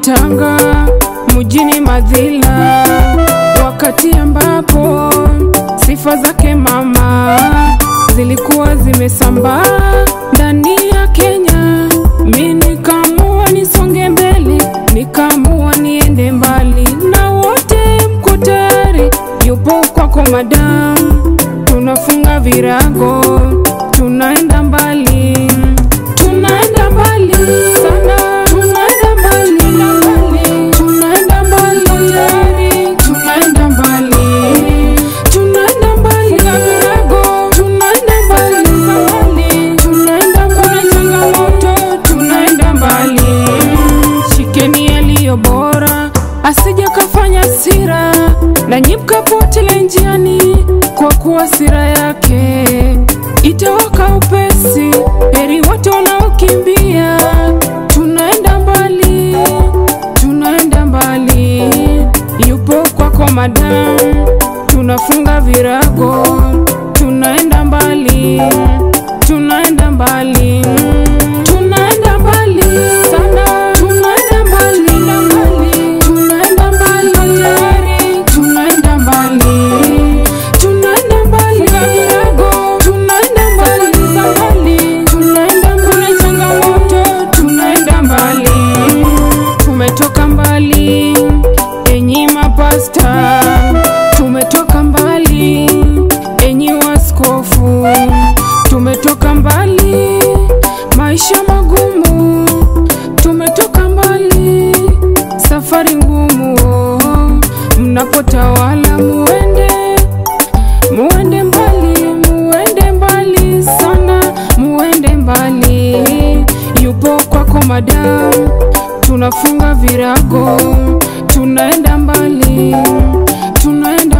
Tanga mjini Madhila, wakati ambapo sifa zake mama zilikuwa zimesambaa ndani ya Kenya. Mi nikaamua nisonge mbele, nikaamua niende mbali, na wote mko tayari? Yupo kwako madamu, tunafunga virago, tunaenda mbali, tunaenda mbali sana, tunaenda mbali, tunaenda mbali, tayari, tunaenda mbali, tunaenda mbali na virago, tunaenda mbali, mbali, tunaenda mbali, changamoto, tunaenda mbali. Shikeni yaliyo bora, asije kafanya sira na nyipka potele njiani, kwa kuwa sira yake itawaka upesi. Heri wote wanaokimbia, tunaenda mbali, tunaenda mbali. Yupo kwako madamu, tunafunga virago, tunaenda mbali, tunaenda mbali, tunaenda mbali sana, tunaenda mbali, tunaenda mbali tayari, tunaenda mbali, tunaenda mbali na virago, tunaenda mbali mbali, tunaenda mbali changamoto, tunaenda mbali, tumetoka mbali, enyi mapasta, tumetoka mbali, enyi waskofu, tumetoka mbali, maisha magumu, tumetoka mbali, safari ngumu, mnapotawala muende muende mbali, muende mbali sana, muende mbali. Yupo kwako madamu, tunafunga virago, tunaenda mbali, tunaenda